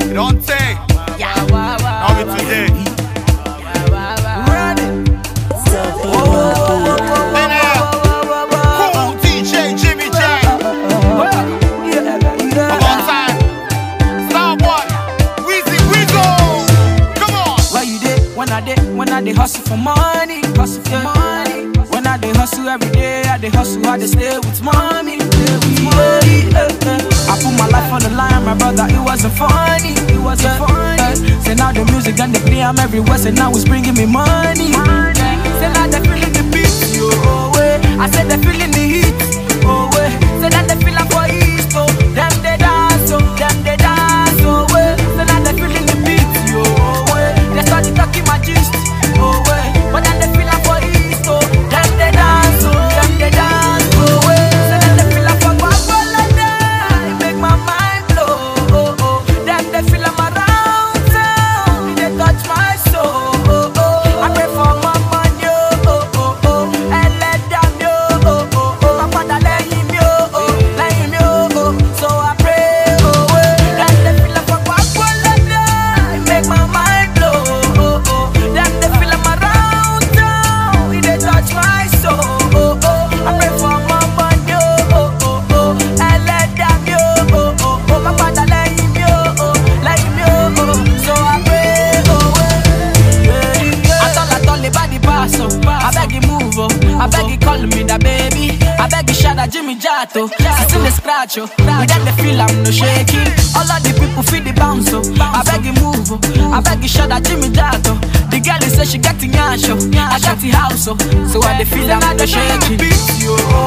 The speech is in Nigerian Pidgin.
It don't take. Now be today. Linear. Cool DJ Jimmy J. Come on time. Starboy. Weezy Weasel. Come on. Where you dey? When I dey, when I dey hustle for money, hustle for money. When I dey hustle every day, I dey hustle, I dey stay with mommy, stay with mommy. eh, eh. I put my life on the line, my brother. It wasn't funny, it wasn't funny. eh. Say now the music and the play, I'm everywhere. Say now it's bringing me money. Say now they feeling the beat, yo. Oh, way. I said they feeling the heat, oh way. Say that they feeling for East, oh. Them they dance, oh. Them they dance, oh way. Say now they feeling the beat, yo. Oh way. They start to talking my gist, oh way. But then they feeling for East, oh. Them they dance, oh. Them they dance, oh way. Say that they feeling for Guagualada. It make my mind blow, oh oh. Them they feeling my round town. They touch my soul, oh oh. I pray for my money, oh oh oh. Ẹlẹ́dàá mi, oh oh oh. Má padà lẹ́yìn mi, oh oh. Lẹ́yìn mi, oh oh. So I pray, oh oh. Them they feeling for Guagualada. It make my mind blow, oh oh. Them they feeling my round town. It dey touch my soul, oh oh. I pray for my money, oh oh oh. Ẹlẹ́dàá mi, oh oh oh. Má padà lẹ́yìn mi, oh oh. Lẹ́yìn mi, oh oh. So I pray, oh oh. Atol atol le body pass oh. I beg you move oh. I beg you call me that baby. I beg you shout out Jimmy Jato. Still the scratch oh. Without the feel I'm no shaking. All of the people feel the bounce oh. I beg you move oh. I beg you shout out Jimmy Jato. The girl is say she got the yash oh. I got the house oh. So I the feel I'm no shaking.